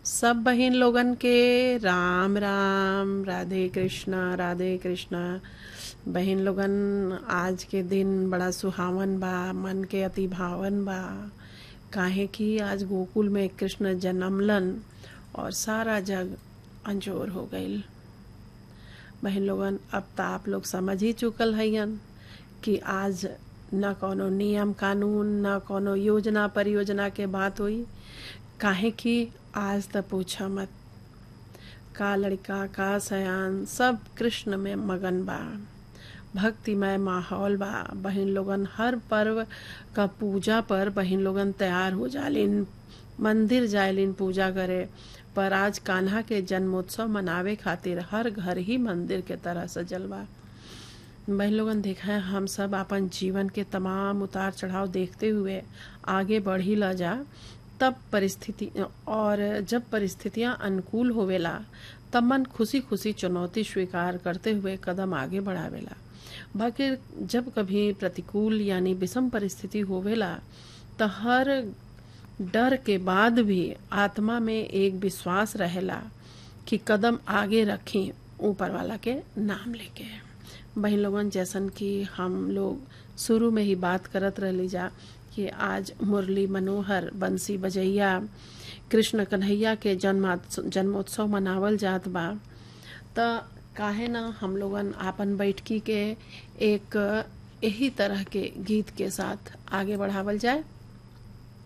सब बहिन लोगन के राम राम राधे कृष्णा राधे कृष्णा बहिन लोगन आज के दिन बड़ा सुहावन बा मन के अति भावन बा काहे कि आज गोकुल में कृष्ण जन्मलन और सारा जग अंजोर हो गईल बहन लोगन अब तो आप लोग समझ ही चुकल हयन कि आज न कोनो नियम कानून न कोनो योजना परियोजना के बात हुई काहे कि आज त पूछा मत का लड़का का सयान सब कृष्ण में मगन बा भक्तिमय माहौल बा बहन लोगन हर पर्व का पूजा पर बहन लोगन तैयार हो जालिन मंदिर जायलिन पूजा करे पर आज कान्हा के जन्मोत्सव मनावे खातिर हर घर ही मंदिर के तरह सजल बा बहन लोगन देखा है हम सब अपन जीवन के तमाम उतार चढ़ाव देखते हुए आगे बढ़ी ला जा तब परिस्थिति और जब परिस्थितियां अनुकूल होवेला तब मन खुशी खुशी चुनौती स्वीकार करते हुए कदम आगे बढ़ावेला बाकी जब कभी प्रतिकूल यानी विषम परिस्थिति होवेला तो हर डर के बाद भी आत्मा में एक विश्वास रहेला कि कदम आगे रखें ऊपर वाला के नाम लेके बहन लोगन जैसन कि हम लोग शुरू में ही बात करत रहली जा कि आज मुरली मनोहर बंसी बजैया कृष्ण कन्हैया के जन्मा जन्मोत्सव मनावल जात बा त काहे ना हम लोगन आपन बैठकी के एक यही तरह के गीत के साथ आगे बढ़ावल जाए